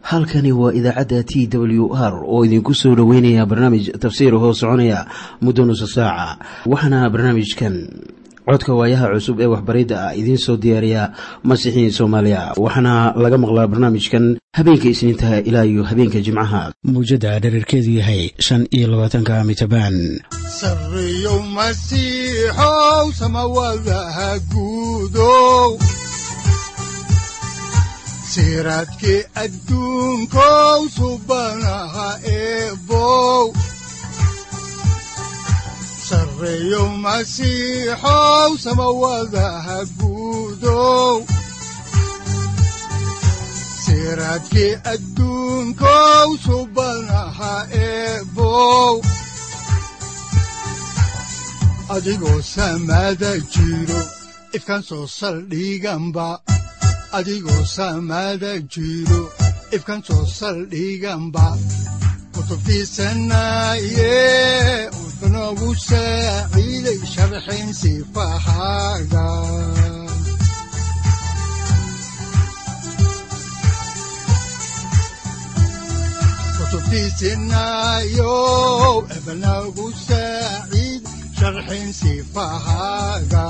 halkani waa idaacadda t w r oo idinku soo dhoweynaya barnaamij tafsiir hoo soconaya muddo nusa saaca waxaana barnaamijkan codka waayaha cusub ee waxbaridda ah idiin soo diyaariya masiixiin soomaaliya waxaana laga maqlaa barnaamijkan habeenka isniintaha ilaa iyo habeenka jimcaha mawjadda dhererkeedu yahay shan iyo labaatanka mitrbaan sareyow masiixow samawadaha guudow siraadkii adduunkow subanaha eebow sareyow masiixow samawadaha guudow siraadkii adduunkow subanaha eebow adigoo samaada jiro ifkan soo saldhiganba adigoo saamaada jiro ifkan soo saldhiganba kutubtiisanaaye wuxunogu saaciiday sharxin sifahaaga kutubtiisinaayo ebnagu saaciid sharxin sifahaaga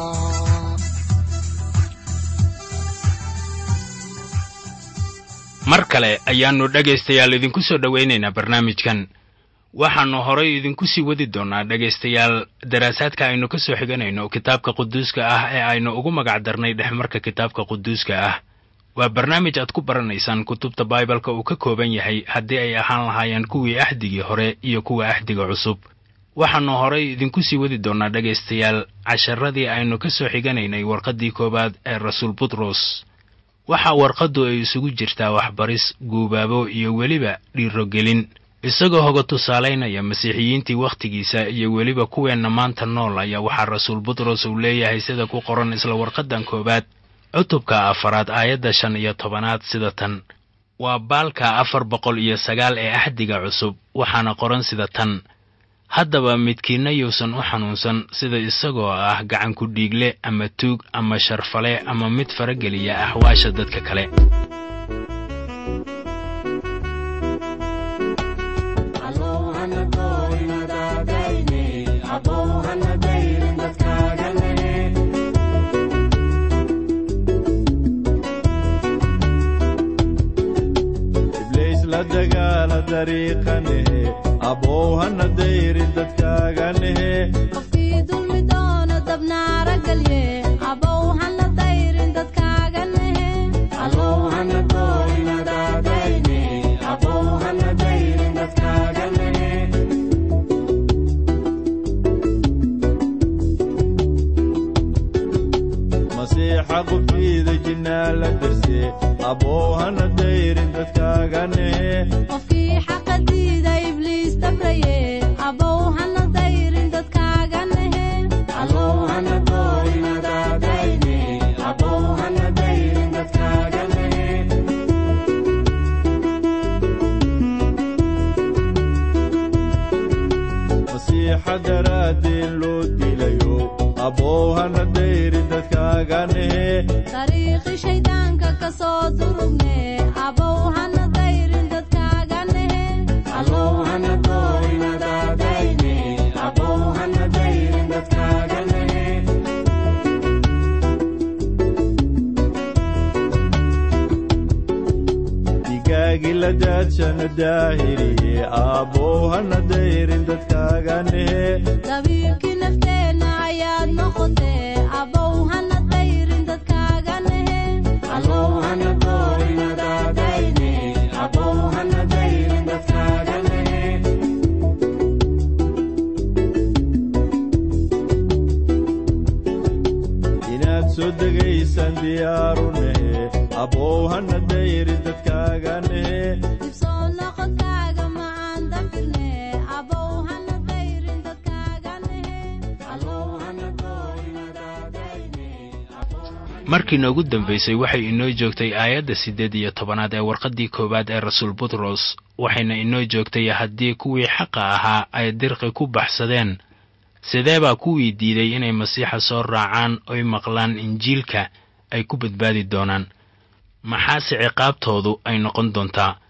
mar kale ayaannu dhegaystayaal idinku soo dhowaynaynaa barnaamijkan waxaannu horay idinku sii wadi doonnaa dhegaystayaal daraasaadka aynu ka soo xiganayno kitaabka quduuska ah ee aynu ugu magac darnay dhexmarka kitaabka quduuska ah waa barnaamij aad ku baranaysaan kutubta baibalka uu ka kooban yahay haddii ay ahaan lahaayeen kuwii axdigii hore iyo kuwa axdiga cusub waxaannu horay idinku sii wadi doonnaa dhegaystayaal casharadii aynu ka soo xiganaynay warqaddii koowaad ee rasuul butros waxaa warqaddu ay isugu jirtaa waxbaris guubaabo iyo weliba dhiirogelin isagoo hoga tusaalaynaya masiixiyiintii wakhtigiisa iyo weliba kuweenna maanta nool ayaa waxaa rasuul butros uu leeyahay sida ku qoran isla warqaddan koowaad cutubka afaraad aayadda shan iyo tobanaad sida tan waa baalka afar boqol iyo sagaal ee axdiga cusub waxaana qoran sida tan haddaba midkiinna yuusan u xanuunsan sida isagoo ah gacanku dhiigle ama tuug ama sharfale ama mid farageliya axwaasha dadka kale qofkii dulmi doono dabnaara galye abow hana dayrin dadkaaga nehe masiixa qubtiida jinnaa la darse abow hana dayrin dadkaaga nehe qofkii xaqa diida ibliis dabraye abow hana dayrin dadkaaga nehe masiixa daraaddeen loo dilayo abow hana dayrin dadkaaga nehe dariiqi shayddaanka ka soo durugne abow hana dayrin dadkaaga nehe digaagi la daadshana daahiriye abow hana dayrin dadkaaga nehe dabiibkii nafteenna ayaad noqotee abow hana dayrin dadkaaga nehe inaad soo degaysaan diyaaru nehe abow hana dayrin dadkaaga nehe dibsoo noqodkaaga macaan dafirne abow hana dayrin dadkaaga nehe markii noogu dambaysay waxay inoo joogtay aayadda siddeed iyo tobanaad ee warqaddii koowaad ee rasuul butros waxayna inoo joogtay haddii kuwii xaqa ahaa ay dirqi ku baxsadeen sidee baa kuwii diiday inay masiixa soo raacaan oy maqlaan injiilka ay ku badbaadi doonaan maxaase ciqaabtoodu ay noqon doontaa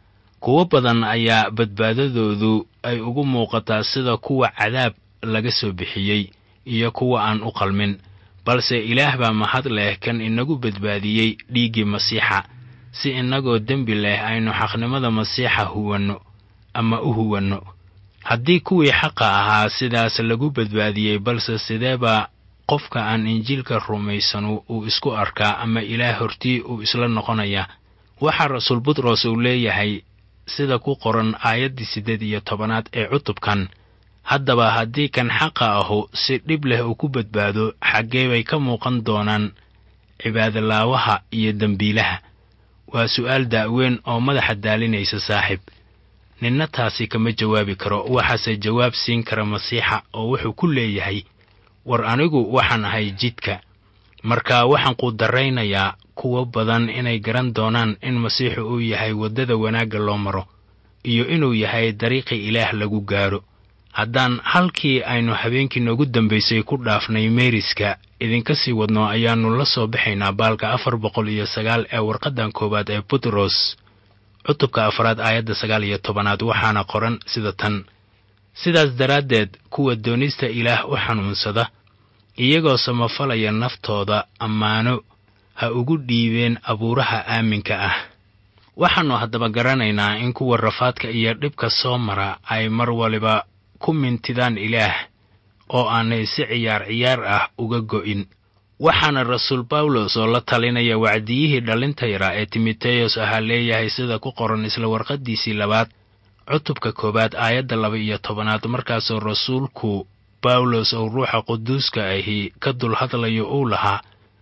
kuwo badan ayaa badbaadadoodu ay ugu muuqataa sida kuwa cadaab laga soo bixiyey iyo kuwa aan u qalmin balse ilaah baa mahad leh kan inagu badbaadiyey dhiiggii masiixa si innagoo dembi leh aynu xaqnimada masiixa huwanno ama u huwanno haddii kuwii xaqa ahaa sidaas lagu badbaadiyey balse sidee baa qofka aan injiilka rumaysanu uu isku arkaa ama ilaah hortii uu isla noqonayaa waxaa rasuul butros uu leeyahay sida ku qoran aayaddii siddeed iyo tobanaad ee cutubkan haddaba haddii kan xaqa ahu si dhib leh uu ku badbaado xaggee bay ka muuqan doonaan cibaadolaawaha iyo dembiilaha waa su'aal da'weyn oo madaxa daalinaysa saaxiib ninna taasi kama jawaabi karo waxaase jawaab siin kara masiixa oo wuxuu ku leeyahay war anigu waxaan ahay jidka marka waxaan quudarraynayaa kuwo badan inay garan doonaan in masiixu uu yahay waddada wanaagga loo maro iyo inuu yahay dariiqii ilaah lagu gaadho haddaan halkii aynu habeenkii noogu dambaysay ku dhaafnay meeriska idinka sii wadno ayaannu la soo baxaynaa baalka afar boqol iyo sagaal ee warqaddan koowaad ee butros cutubka afraad aayadda sagaal iyo tobanaad waxaana qoran sida tan sidaas daraaddeed kuwa doonista ilaah u xanuunsada iyagoo samafalaya naftooda ammaano ha ugu dhiibeen abuuraha aaminka ah waxaannu haddaba garanaynaa in kuwa rafaadka iyo dhibka soo mara ay mar waliba ku mintidaan ilaah oo aanay si ciyaar ciyaar ah uga go'in waxaana rasuul bawlos oo la talinaya wacdiyihii dhallinta yaraa ee timoteyos ahaa leeyahay sida ku qoran isla warqaddiisii labaad cutubka koowaad aayadda laba iyo tobanaad markaasoo rasuulku bawlos oo ruuxa quduuska ahi ka dul hadlayo uu lahaa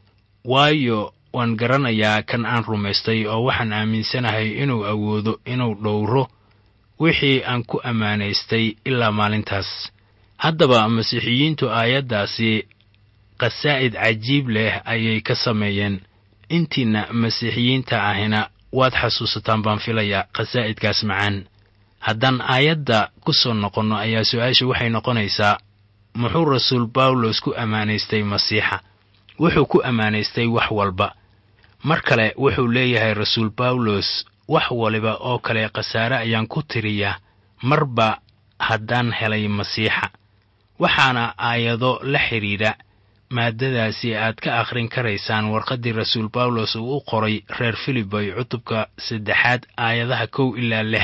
waayo waan garanayaa kan aan rumaystay oo waxaan aaminsanahay inuu awoodo inuu dhowro wixii aan ku ammaanaystay ilaa maalintaas haddaba masiixiyiintu aayaddaasi qasaa'id cajiib leh ayay ka sameeyeen intiinna masiixiyiinta ahina waad xasuusataan baan filayaa qasaa'idkaas macaan haddaan aayadda ku soo noqonno ayaa su-aasha waxay noqonaysaa muxuu rasuul bawlos ku ammaanaystay masiixa wuxuu ku ammaanaystay wax walba mar kale wuxuu leeyahay rasuul bawlos wax waliba oo kale khasaare ayaan ku tiriyaa marba haddaan helay masiixa waxaana aayado la xidhiidha maaddadaasi aad ka akhrin karaysaan warqaddii rasuul bawlos uu u qoray reer filiboy cutubka saddexaad aayadaha kow ilaa lix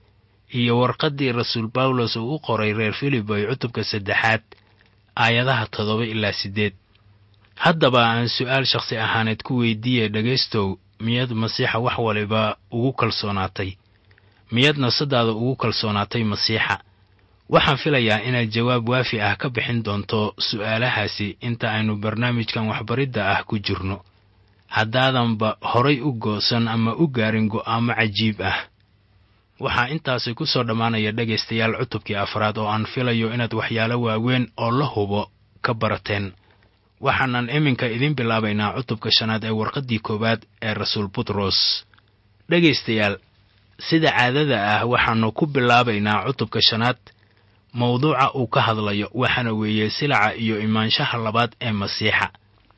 iyo warqaddii rasuul bawlos uu u qoray reer filiboy cutubka saddexaad aayadaha toddoba ilaa siddeed haddaba aan su'aal shakhsi ahaaneed ku weydiiye dhegaystow miyaad masiixa wax waliba ugu kalsoonaatay miyaad nafsadaada ugu kalsoonaatay masiixa waxaan filayaa inaad jawaab waafi ah ka bixin doonto su'aalahaasi inta aynu barnaamijkan waxbaridda ah ku jirno haddaadanba horay u goosan ama u gaarin go'aamo cajiib ah waxaa intaasi ku soo dhammaanaya dhegaystayaal cutubkii afraad oo aan filayo inaad waxyaalo waaweyn oo la hubo ka barateen waxaanan iminka idiin bilaabaynaa cutubka shanaad ee warqaddii koowaad ee rasuul butros dhegaystayaal sida caadada ah waxaannu ku bilaabaynaa cutubka shanaad mawduuca uu ka hadlayo waxaana weeye silaca iyo imaanshaha labaad ee masiixa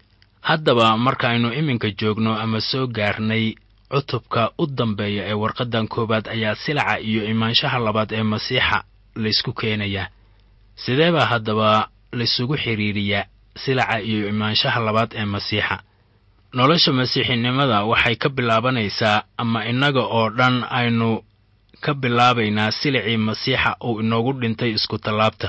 haddaba markaaynu iminka joogno ama soo gaarnay cutubka u dambeeya ee warqaddan koowaad ayaa silaca iyo imaanshaha labaad ee masiixa laysku keenayaa sidee baa haddaba laysugu xidhiiriyaa silaca iyo imaanshaha labaad ee masiixa nolosha masiixinimada waxay ka bilaabanaysaa ama innaga oo dhan aynu ka bilaabaynaa silicii masiixa uu inoogu dhintay iskutallaabta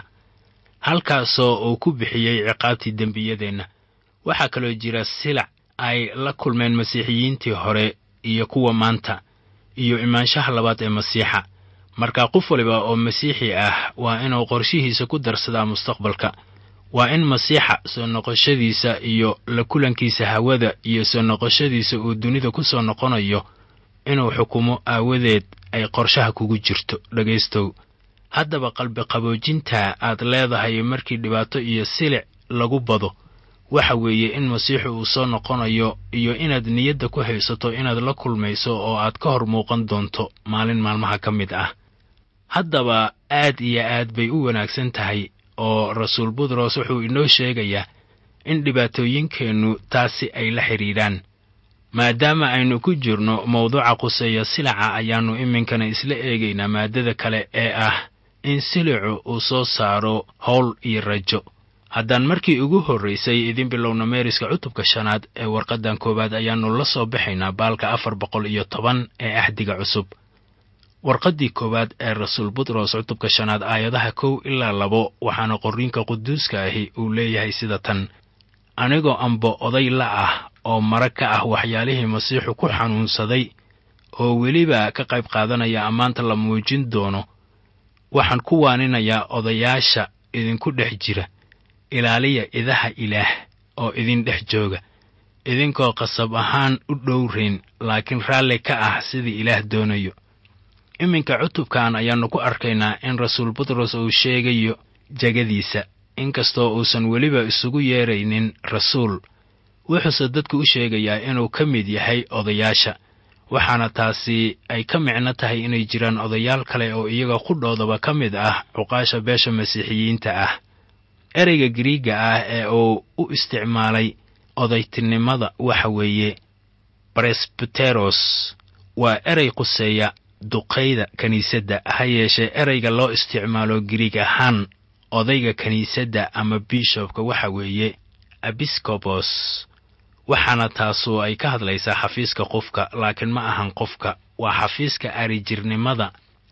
halkaasoo uu ku bixiyey ciqaabtii dembiyadeenna waxaa kaloo jira silac ay la kulmeen masiixiyiintii hore iyo kuwa maanta iyo imaanshaha labaad ee masiixa marka qof waliba oo masiixi ah waa inuu qorshihiisa ku darsadaa mustaqbalka waa in masiixa soo noqoshadiisa iyo la kulankiisa hawada iyo soo noqoshadiisa uu dunida ku soo noqonayo inuu xukumo aawadeed ay qorshaha kugu jirto dhegaystow haddaba qalbi qaboojinta aad leedahay markii dhibaato iyo silic lagu bado waxa weeye in masiixu uu soo noqonayo iyo inaad niyadda ku haysato inaad la kulmayso oo aad ka hor muuqan doonto maalin maalmaha ka mid ah haddaba aad iyo aad bay u wanaagsan tahay oo rasuul butros wuxuu inoo sheegayaa in dhibaatooyinkeennu taasi ay la xidhiidhaan maadaama aynu ku jirno mawduuca quseeya silaca ayaannu iminkana isla eegaynaa maaddada kale ee ah in silicu uu soo saaro howl iyo rajo haddaan markii ugu horraysay idin bilowna meeriska cutubka shanaad ee warqaddan koowaad ayaannu la soo baxaynaa baalka afar boqol iyo toban ee axdiga cusub warqaddii koowaad ee rasuul butros cutubka shanaad aayadaha kow ilaa labo waxaana qorriinka quduuska ahi uu leeyahay sida tan anigoo amba oday la ah oo mara ka ah waxyaalihii masiixu ku xanuunsaday oo weliba ka qayb qaadanaya ammaanta la muujin doono waxaan ku waaninayaa odayaasha idinku dhex jira ilaaliya idaha ilaah oo idin dhex jooga idinkoo qasab ahaan u dhowrayn laakiin raalli ka ah sidii ilaah doonayo iminka cutubkan ayaannu ku arkaynaa in rasuul butros uu sheegayo jegadiisa inkastoo uusan weliba isugu yeedraynin rasuul wuxuuse dadku u sheegayaa inuu ka mid yahay odayaasha waxaana taasi ay ka micno tahay inay jiraan odayaal kale oo iyaga qudhoodaba ka mid ah cuqaasha beesha masiixiyiinta ah ereyga giriigga ah ee uu u isticmaalay odaytinimada waxa weeye baresbuteros waa erey quseeya duqayda kiniisadda ha yeeshee ereyga loo isticmaalo giriig ahaan odayga kiniisadda ama bishobka waxa weeye ebiskobos waxaana taasu ay ka hadlaysaa xafiiska qofka laakiin ma ahan qofka waa xafiiska arijirnimada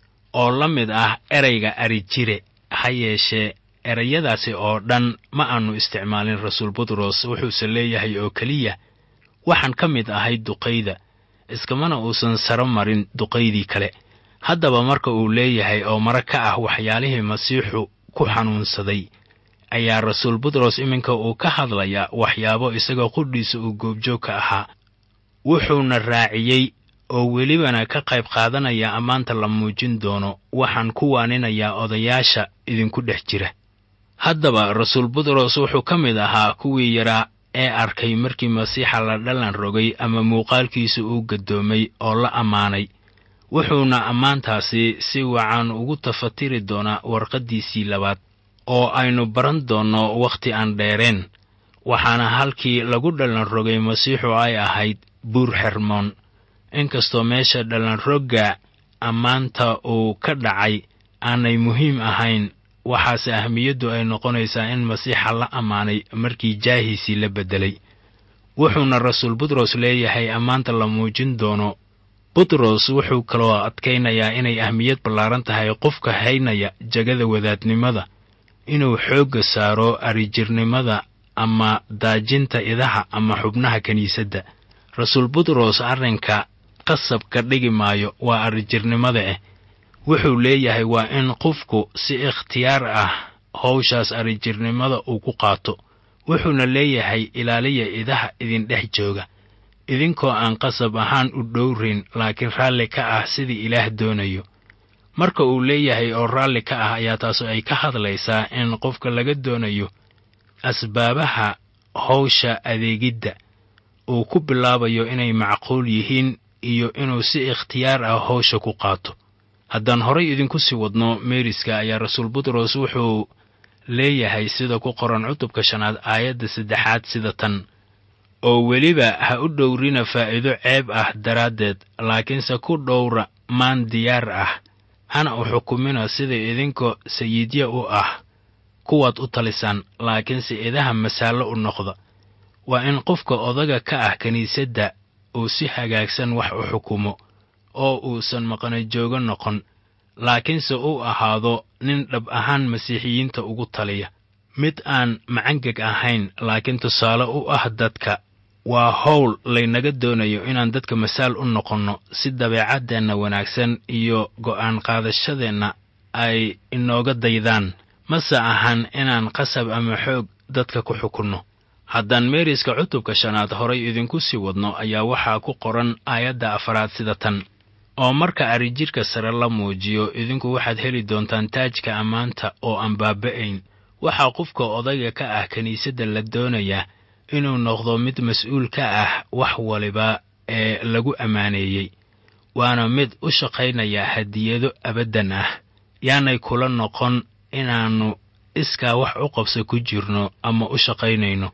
oo la mid ah ereyga arijire ha yeeshee ereyadaasi oo dhan ma aanu isticmaalin rasuul butros wuxuuse leeyahay oo keliya waxaan ka mid ahay duqayda iskamana uusan saro marin duqaydii kale haddaba marka uu leeyahay oo mara ka ah waxyaalihii masiixu ku xanuunsaday ayaa rasuul butros iminka uu ka hadlayaa waxyaabo isagoo qudhiisa uu goobjoog ka ahaa wuxuuna raaciyey oo welibana ka qayb qaadanaya ammaanta la muujin doono waxaan ku waaninayaa odayaasha idinku dhex jira haddaba rasuul butros wuxuu ka mid ahaa kuwii yaraa ee arkay markii masiixa la dhalan rogay ama muuqaalkiisa uu gaddoomay oo la ammaanay wuxuuna ammaantaasi si wacan ugu tafatiri doonaa warqaddiisii labaad oo aynu baran doonno wakhti aan dheereen waxaana halkii lagu dhalan rogay masiixu ay ahayd buur xermoon inkastoo meesha dhalanrogga ammaanta uu ka dhacay aanay muhiim ahayn waxaase ahmiyaddu ay noqonaysaa in masiixa la ammaanay markii jaahiisii la beddelay wuxuuna rasuul butros leeyahay ammaanta la muujin doono butros wuxuu kaloo adkaynayaa inay ahmiyad ballaaran tahay qofka haynaya jegada wadaadnimada inuu xoogga saaro arijirnimada ama daajinta idaha ama xubnaha kiniisadda rasuul butros arrinka qasab ka dhigi maayo waa arijirnimada ah wuxuu leeyahay waa in qofku si ikhtiyaar ah howshaas arijirnimada uu ku qaato wuxuuna leeyahay ilaaliya idaha idin dhex jooga idinkoo aan qasab ahaan u dhowrayn laakiin raalli ka ah sidii ilaah doonayo marka uu leeyahay oo raalli ka ah ayaa taasu ay ka hadlaysaa in qofka laga doonayo asbaabaha howsha adeegidda uu ku bilaabayo inay macquul yihiin iyo inuu si ikhtiyaar ah howsha ku qaato haddaan horay idinku sii wadno meeriska ayaa rasuul butros wuxuu leeyahay sida ku qoran cutubka shanaad aayadda saddexaad sida tan oo weliba ha u dhowrina faa'iido ceeb ah daraaddeed laakiinse ku dhowra maan diyaar ah hana u xukumina sida idinka sayidya u ah kuwaad u talisaan laakiinse idaha masaallo u noqda waa in qofka odaga ka ah kiniisadda uu si hagaagsan wax u xukumo oo uusan maqana joogo noqon laakiinse uu ahaado nin dhab ahaan masiixiyiinta ugu taliya mid aan macangeg ahayn laakiin tusaale u ah dadka waa howl laynaga doonayo inaan dadka masaal u noqonno si dabeecaddeenna wanaagsan iyo go'aan qaadashadeenna ay inooga daydaan mase ahan inaan qasab ama xoog dadka ku xukunno haddaan meeriska cutubka shanaad horay idinku sii wadno ayaa waxaa ku qoran aayadda afaraad sida tan oo marka arijidhka sare la muujiyo idinku waxaad heli doontaan taajka ammaanta oo aan baaba'ayn waxaa qofka odayga ka ah kiniisadda la doonayaa inuu noqdo mid mas-uul ka ah wax waliba ee lagu ammaaneeyey waana mid u shaqaynaya hadiyado abaddan ah yaanay kula noqon inaannu iskaa wax u qabso ku jirno ama u shaqaynayno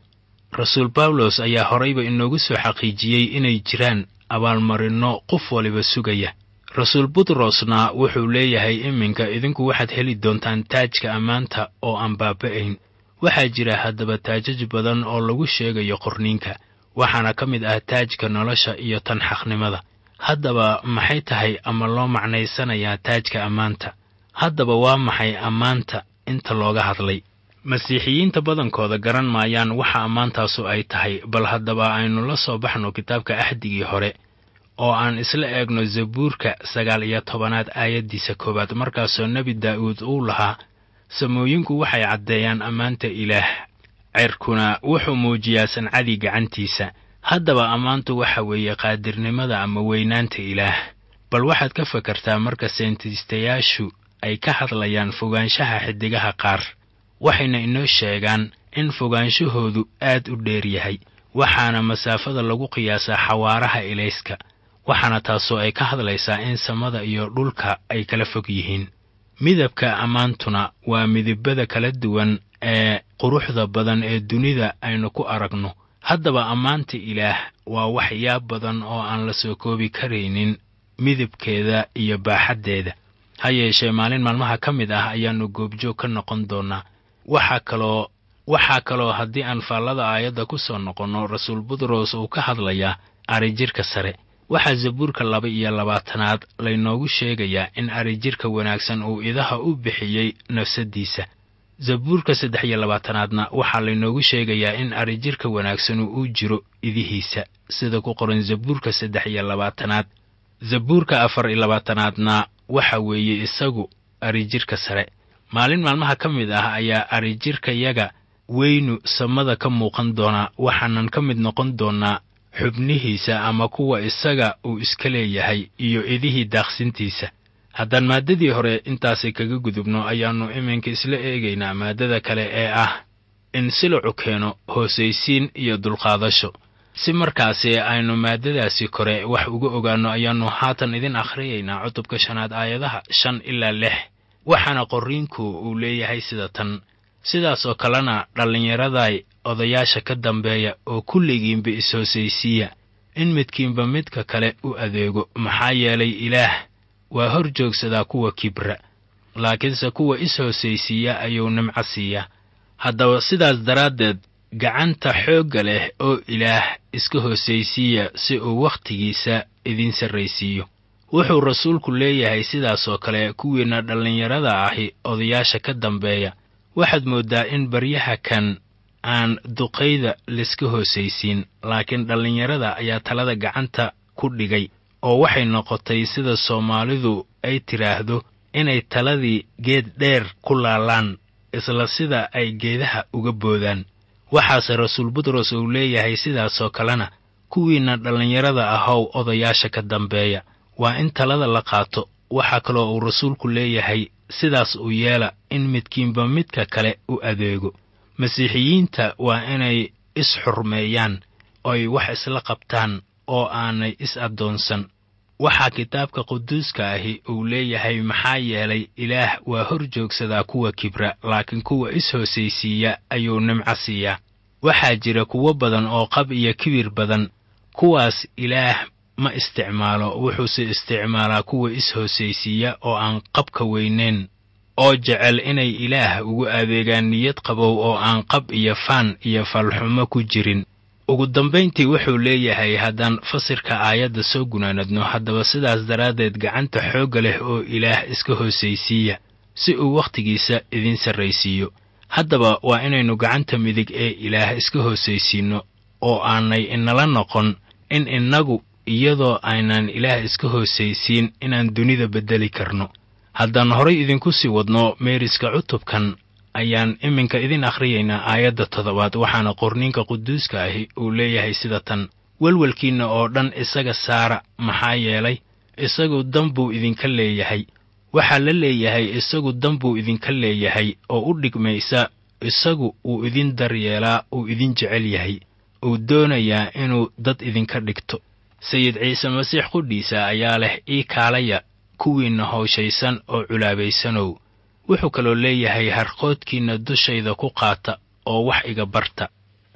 rasuul bawlos ayaa horayba inoogu soo xaqiijiyey inay jiraan abaalmarinno qof waliba sugaya rasuul butrosna wuxuu leeyahay iminka idinku waxaad heli doontaan taajka ammaanta oo aan baaba'ayn waxaa jira haddaba taajaj badan oo lagu sheegayo qorniinka waxaana ka mid ah taajka nolosha iyo tan xaqnimada haddaba maxay tahay ama loo macnaysanayaa taajka ammaanta haddaba waa maxay ammaanta inta looga hadlay masiixiyiinta badankooda garan maayaan waxa ammaantaasu ay tahay bal haddaba aynu la soo baxno kitaabka axdigii hore oo aan isla eegno zabuurka sagaal iyo tobanaad aayaddiisa koowaad markaasoo nebi daa'uud uu lahaa samooyinku waxay caddeeyaan ammaanta ilaah cerkuna wuxuu muujiyaa sancadii gacantiisa haddaba ammaantu waxa weeye qaadirnimada ama weynaanta ilaah bal waxaad ka fakartaa marka seentiistayaashu ay ka hadlayaan fogaanshaha xiddigaha qaar waxayna inoo sheegaan in fogaanshahoodu aad u dheer yahay waxaana masaafada lagu qiyaasaa xawaaraha ilayska waxaana taasoo ay ka hadlaysaa in samada iyo dhulka ay kala fog yihiin midabka ammaantuna waa midabada kala duwan ee quruxda badan ee dunida aynu ku aragno haddaba ammaanta ilaah waa waxyaab badan oo aan la soo koobi karaynin midabkeeda iyo baaxaddeeda ha yeeshee maalin maalmaha ka mid ah ayaannu goobjoog ka noqon doonnaa waxaa kaloo waxaa kaloo haddii aan faallada aayadda ku soo noqonno rasuul butros uu ka hadlayaa arijirka sare waxaa zabuurka laba iyo labaatanaad laynoogu sheegayaa in arijirka wanaagsan uu idaha u bixiyey nafsaddiisa zabuurka saddex iyo labaatanaadna waxaa laynoogu sheegayaa in arijirka wanaagsanu uu jiro idihiisa sida ku qoran zabuurka saddex iyo labaatanaad zabuurka afar iyo labaatanaadna waxa weeye isagu arijirka sare maalin maalmaha ka mid ah ayaa arijirkayaga weynu samada ka muuqan doonaa waxaanan ka mid noqon doonnaa xubnihiisa ama kuwa isaga uu iska leeyahay iyo idihii daaqsintiisa haddaan maaddadii hore intaasi kaga gudubno ayaannu iminka isla eegaynaa maaddada kale ee ah in silacu keeno hoosaysiin iyo dulqaadasho si markaasi aynu maaddadaasi kore wax uga ogaanno ayaannu haatan idin akhriyaynaa cutubka shanaad aayadaha shan ilaa lix waxaana qorriinku uu leeyahay sida tan sidaasoo kalena dhallinyaraday odayaasha ka dambeeya oo kulligiinba is-hoosaysiiya in midkiinba midka kale u adeego maxaa yeelay ilaah waa hor joogsadaa kuwa kibra laakiinse kuwa is-hoosaysiiya ayuu nimco siiyaa haddaba sidaas daraaddeed gacanta xoogga leh oo ilaah iska hoosaysiiya si uu wakhtigiisa idiin sarraysiiyo wuxuu rasuulku leeyahay sidaasoo kale kuwiinna dhallinyarada ahi odayaasha ka dambeeya waxaad mooddaa in baryaha kan aan duqayda layska hoosaysiin laakiin dhallinyarada ayaa talada gacanta ku dhigay oo waxay noqotay sida soomaalidu ay tidhaahdo inay taladii geed dheer ku laalaan isla sida ay geedaha uga boodaan waxaase rasuul butros uu leeyahay sidaasoo kalena kuwiinna dhallinyarada ahow odayaasha ka dambeeya waa in talada la qaato waxaa kaloo uu rasuulku leeyahay sidaas u yeela in midkiinba midka kale u adeego masiixiyiinta waa inay is-xurmeeyaan oy wax isla qabtaan oo aanay is-addoonsan waxaa kitaabka quduuska ahi uu leeyahay maxaa yeelay ilaah waa hor joogsadaa kuwa kibra laakiin kuwa is-hoosaysiiya ayuu nimco siiyaa waxaa jira kuwo badan oo qab iyo kibir badan kuwaas ilaah ma isticmaalo wuxuuse isticmaalaa kuwa is-hoosaysiiya oo aan qabka weynayn oo jecel inay ilaah ugu adeegaan niyad qabow oo aan qab iyo faan iyo falxumo ku jirin ugu dambayntii wuxuu leeyahay haddaan fasirka aayadda soo gunaanadno haddaba sidaas daraaddeed gacanta xoogga leh oo ilaah iska hoosaysiiya si uu wakhtigiisa idiin sarraysiiyo haddaba waa inaynu gacanta midig ee ilaah iska hoosaysiinno oo aanay inala noqon in innagu iyadoo aynaan ilaah iska hoosaysiin inaan dunida beddeli karno haddaan horay idinku sii wadno meeriska cutubkan ayaan iminka idin akhriyaynaa aayadda toddobaad waxaana qorniinka quduuska ahi uu leeyahay sida tan welwelkiinna oo dhan isaga saara maxaa yeelay isagu dan buu idinka leeyahay waxaa la leeyahay isagu dan buu idinka leeyahay oo u dhigmaysa isagu uu idin daryeelaa uu idin jecel yahay uu doonayaa inuu dad idinka dhigto sayid ciise masiix qudhiisa ayaa leh ii kaalaya kuwiinna howshaysan oo culaabaysanow wuxuu kaloo leeyahay harqoodkiinna dushayda ku qaata oo wax iga barta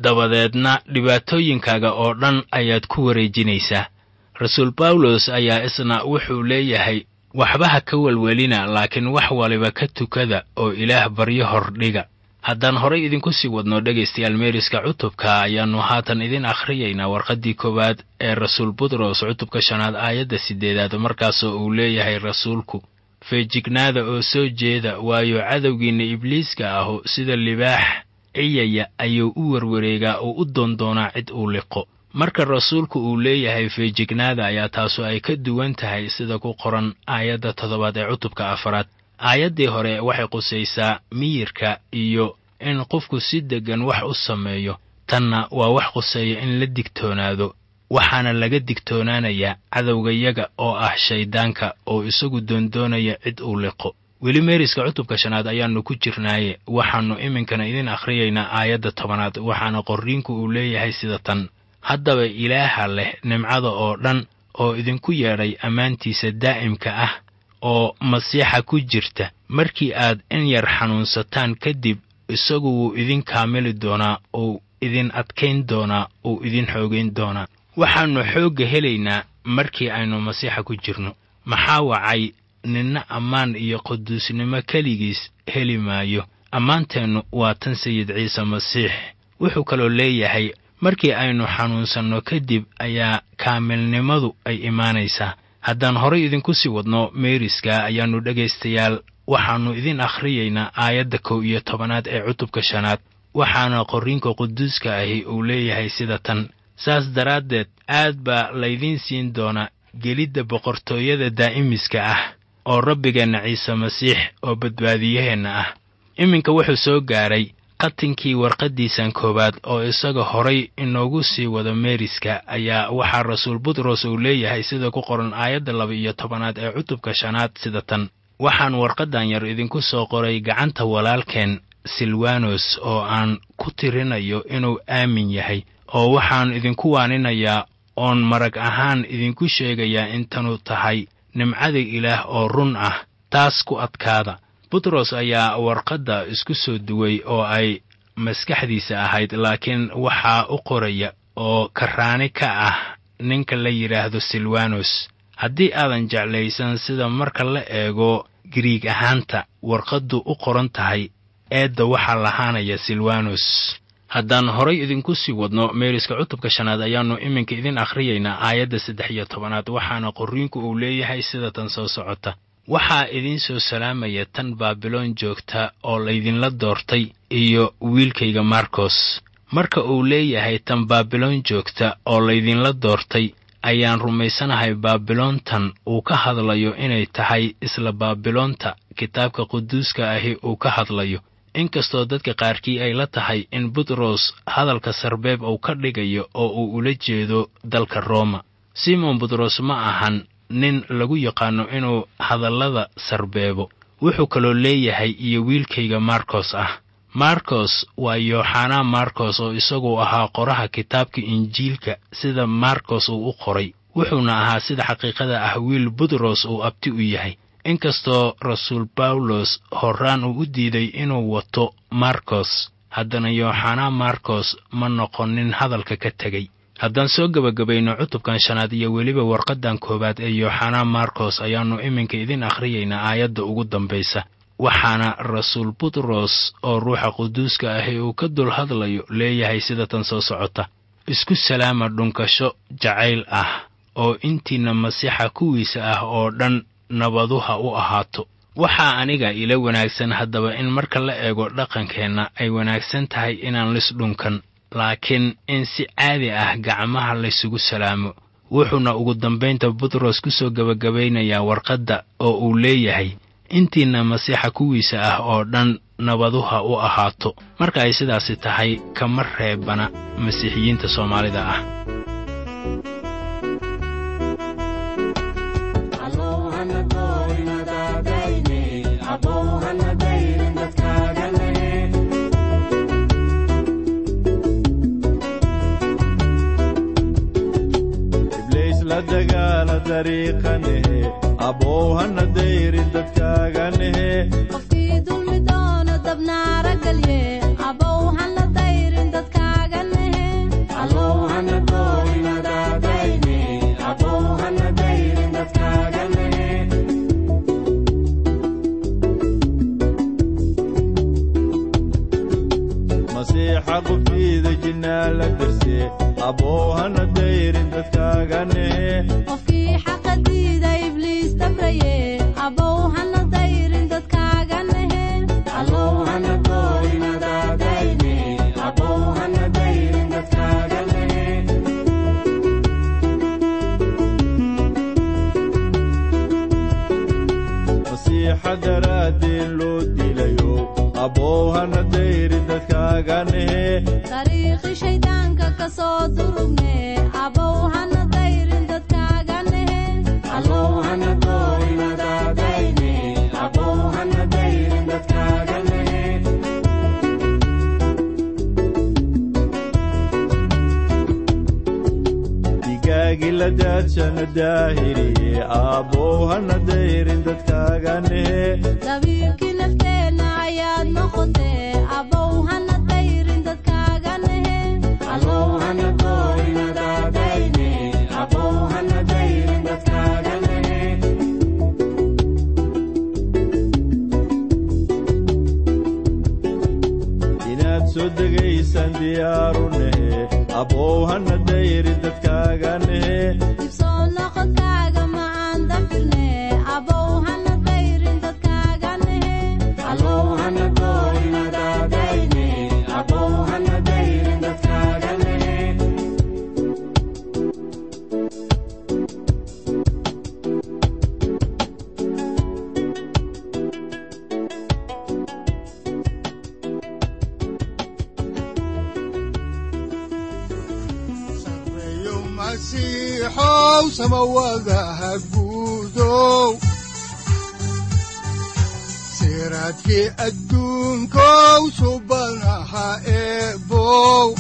dabadeedna dhibaatooyinkaaga oo dhan ayaad ku wareejinaysaa rasuul bawlos ayaa isna wuxuu leeyahay waxba ha ka welwelina laakiin wax waliba ka tukada oo ilaah baryo hordhiga haddaan horay idinku sii wadno dhegaystayaal meeriska cutubka ayaannu haatan idin akhriyaynaa warqaddii koowaad ee rasuul butros cutubka shanaad aayadda siddeedaad markaasoo uu leeyahay rasuulku feejignaada oo soo jeeda waayo cadowgiinna ibliiska ahu sida libaax ciyaya ayuu u werwareegaa oo u doondoonaa cid uu liqo marka rasuulku uu leeyahay feejignaada ayaa taasu ay ka duwan tahay sida ku qoran aayadda toddobaad ee cutubka afaraad aayaddii hore waxay qusaysaa miyirka iyo in qofku si deggan wax u sameeyo tanna waa wax quseeya in la digtoonaado waxaana laga digtoonaanayaa cadowgayaga oo ah shayddaanka oo isagu doondoonaya cid uu liqo weli meeriska cutubka shanaad ayaannu ku jirnaaye waxaannu iminkana idin akhriyaynaa aayadda tobanaad waxaana qorriinku uu leeyahay sida tan haddaba ilaaha leh nimcada oo dhan oo idinku yeedhay ammaantiisa daa'imka ah oo masiixa ku jirta markii aad in yar xanuunsataan kadib isagu wuu idin kaamili doonaa uu idin adkayn doonaa uu idin xoogayn doonaa waxaannu xoogga helaynaa markii aynu masiixa ku jirno maxaa wacay ninna ammaan iyo quduusnimo keligiis heli maayo ammaanteennu waa tan sayid ciise masiix wuxuu kaloo leeyahay markii aynu xanuunsanno kadib ayaa kaamilnimadu ay imaanaysaa haddaan horay idinku sii wadno meeriska ayaannu dhegaystayaal waxaannu idin akhriyaynaa aayadda kow iyo tobanaad ee cutubka shanaad waxaana qorriinka quduuska ahi uu leeyahay sida tan saas daraaddeed aad baa laydiin siin doonaa gelidda boqortooyada daa'imiska ah oo rabbigeenna ciise masiix oo badbaadiyaheenna ah iminka wuxuu soo gaaray qatinkii warqaddiisan koowaad oo isaga horay inoogu sii wado meeriska ayaa waxaa rasuul butros uu leeyahay sida ku qoran aayadda laba iyo tobanaad ee cutubka shanaad sida tan waxaan warqaddan yar idinku soo qoray gacanta walaalkeen silwanos oo aan ku tirinayo inuu aamin yahay oo waxaan idinku waaninayaa oon marag ahaan idinku sheegayaa intanu tahay nimcada ilaah oo run ah taas ku adkaada butros ayaa warqadda isku soo duway oo ay maskaxdiisa ahayd laakiin waxaa u qoraya oo karraani ka ah ninka la yidhaahdo silwanos haddii aadan jeclaysan sida marka la eego giriig ahaanta warqaddu u qoran tahay eedda waxaa lahaanaya silwanos haddaan horay idinku sii wadno meeriska cutubka shanaad ayaannu iminka idin akhriyaynaa aayadda saddex iyo tobanaad waxaana qorriinku uu leeyahay sida tan soo socota waxaa idiin soo salaamaya tan baabiloon joogta oo laydinla doortay iyo wiilkayga markos marka uu leeyahay tan baabiloon joogta oo laydinla doortay ayaan rumaysanahay baabiloontan uu ka hadlayo inay tahay isla baabiloonta kitaabka quduuska ahi uu ka hadlayo inkastoo dadka qaarkii ay la tahay in butros hadalka sarbeeb uu ka dhigayo oo uu ula jeedo dalka rooma simon butros ma ahan nin lagu yaqaanno inuu hadallada sarbeebo wuxuu kaloo leeyahay iyo wiilkayga markos ah markos waa yooxanaa markos oo isagu ahaa qoraha kitaabka injiilka sida markos uu u qoray wuxuuna ahaa sida xaqiiqada ah wiil butros uu abti u yahay inkastoo rasuul bawlos horraan uu u diiday inuu wato markos haddana yooxanaa markos ma noqonin hadalka ka tegey haddaan soo gebagabayno cutubkan shanaad iyo weliba warqaddan koowaad ee yooxanaa markos ayaannu iminka idin akhriyaynaa aayadda ugu dambaysa waxaana rasuul butros oo ruuxa quduuska ahi uu ka dul hadlayo leeyahay sida tan soo socota isku salaama dhunkasho jacayl ah oo intiinna masiixa kuwiisa ah oo dhan nabaduha u ahaato waxaa aniga ila wanaagsan haddaba in marka la eego dhaqankeenna ay wanaagsan tahay inaan lis dhunkan laakiin in si caadi ah gacmaha laysugu salaamo wuxuuna ugu dambaynta butros ku soo gebagabaynayaa warqadda oo uu leeyahay intiinna masiixa kuwiisa ah oo dhan nabaduha u ahaato marka ay sidaasi tahay kama reebana masiixiyiinta soomaalida ah ibliis la dagaala dariiqanehe abow hana dayrin dadkaaganehe qofkii dulmi doono dabnaara galye abow han la dayrin dadkaagane masiixa qubtiida jinnaa la darse abow hana dayrin dadkaaga nehe qofkii xaqa diida ibliis dabraye abow hana dayrin dadkaaga nehe masiixa daraaddeen loo dilayo abow hana dayrin dadkaaga nehe dariiqi shayddaanka ka soo durugne abow hana dayrin dadkaaga nehe digaagi la daadshana daahiriye abow hana dayrin dadkaaga nehe dabiirkii nafteenna ayaad noqotee abow hana dayrin dadkaaga nehe inaad soo degaysaan diyaaru nehe abow hana dayrin dadkaaga nehe dibsoo noqodkaaga macaan dafirne abow hana dayrin dadkaaga nehe sareeyo masiixow samawadaha guudow siraadkii adduunkow subanaha eebow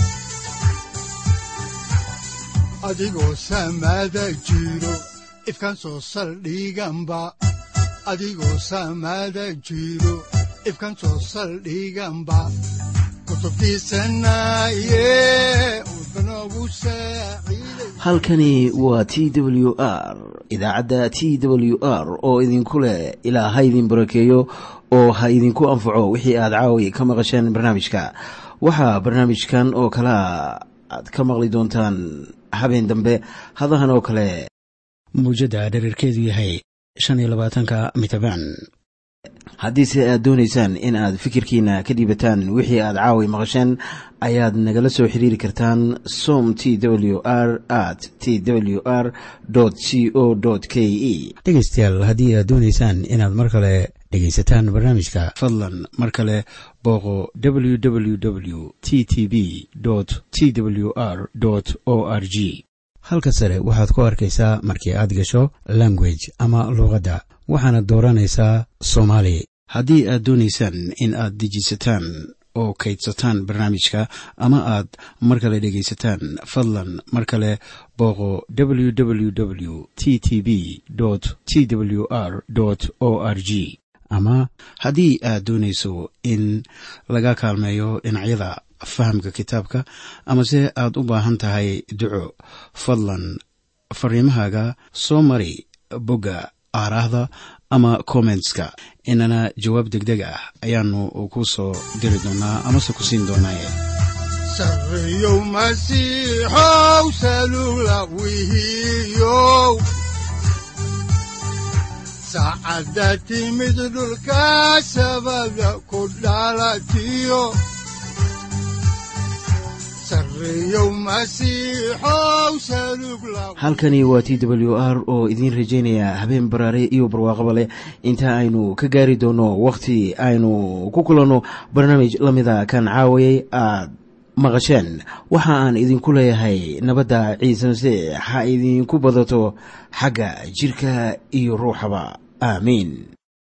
adigoo samada jiro ifkan soo saldhiganba adigoo samada jiro ifkan soo saldhiganba kutubtiisanaye udbanogu saaciiday halkani waa t w r idaacadda t w r oo idinku leh ilaa ha idin barakeeyo oo ha idinku anfaco wixii aad caawi ka maqasheen barnaamijka waxaa barnaamijkan oo kalea aad ka maqli doontaan habeen dambe hadahan oo kale muujadda dhererkeedu yahay shan iyo labaatanka mitrbaan haddiise aad doonaysaan in aad fikirkiina ka dhiibataan wixii aad caawi maqasheen ayaad nagala soo xiriiri kartaan som t w r at t w r c o k e dhegaystayaal haddii aad doonaysaan inaad mar kale dhegaysataan barnaamijka fadlan mar kale booqo www t t b t w r o r g halka sare waxaad ku arkaysaa markii aad gasho language ama luuqadda waxaana dooranaysaa soomaali haddii aad doonaysaan in aad dejisataan oo kaydsataan barnaamijka ama aad mar kale dhegaysataan fadlan mar kale booqo www t t b t w r o r g ama haddii aad doonayso in laga kaalmeeyo dhinacyada fahamka kitaabka amase aad u baahan tahay duco fadlan fariimahaaga soo mari bogga aaraahda ama kommentska inana jawaab degdeg ah ayaanu ku soo diri doonaa amase ku siin doonaaye sareeyow masiixow salugla wihiyow saacadda timid dhulka sabada ku dhalatiyo sareeyow masiixow salugla halkani waa t w r oo idiin rajaynaya habeen baraare iyo barwaaqaba leh inta aynu ka gaari doono wakhti aynu ku kulanno barnaamij la mida kan caawayay aad maqasheen waxa aan idinku leeyahay nabadda ciise masiix ha idinku badato xagga jirka iyo ruuxaba aamiin